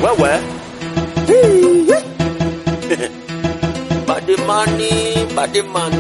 wewe badimani badimani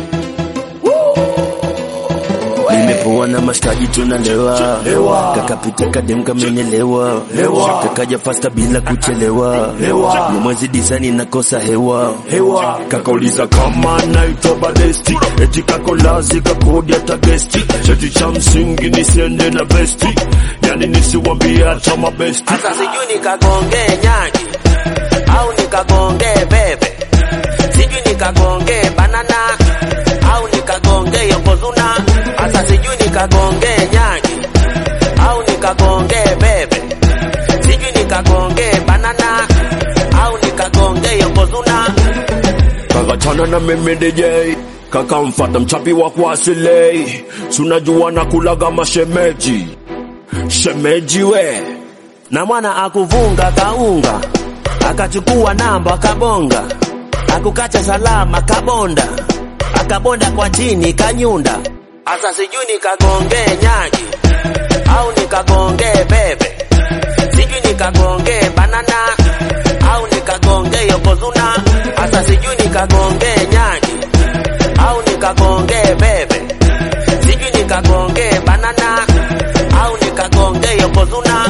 Nimepoa na mashikaji tunalewa, kakapita kadem kamenyelewa, kakaja fasta bila kuchelewa, ni mwezi disani nakosa hewa hewa kakauliza kama naitwa badesti eti kakolazi kakodi hata gesti cheti cha msingi nisiende na besti yani nisiwambie hata mabesti hasa sijui nikagongee nyagi au nikagongee bebe sijui nikagongee banana au nikagongee yokozuna hasa sijui nikagongee nyagi au nikagongee bebe sijui nikagongee banana au nikagongee yokozuna kakachana na mimi DJ kakamfata mchapi wa kuasilei sunajua na kulaga mashemeji shemeji we na mwana akuvunga kaunga akachukua namba akabonga akukacha salama kabonda akabonda kwa chini kanyunda asa sijui nikagongee nyagi au nikagongee bebe sijui nikagongee banana au nikagongee yokozuna asa sijui nikagongee nyagi au nikagongee bebe sijui nikagongee banana au nikagongee yokozuna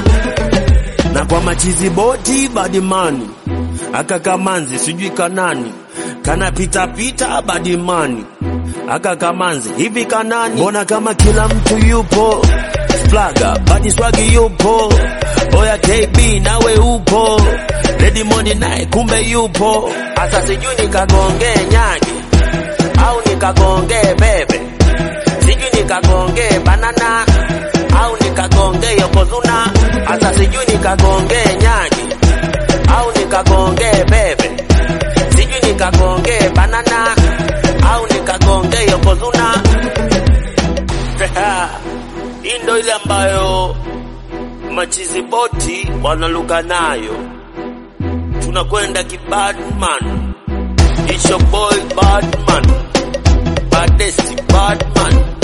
na kwa machizi boti badimani aka kamanzi sijui kanani kana pita pita badimani aka kamanzi hivi kanani mbona kama kila mtu yupo flaga badi swagi yupo oya KB nawe upo Lady Moni naye kumbe yupo asa sijui nikagongee nyagi au nikagongee bebe sijui nikagongee banana au nikagongee yokozuna asa sijui nikagongee nyagi au nikagongee bebe sijui nikagongee banana au nikagongee yokozuna hii ndo ile ambayo machizi boti wanaluka nayo tunakwenda kibadman It's your boy Badman Badesi Badman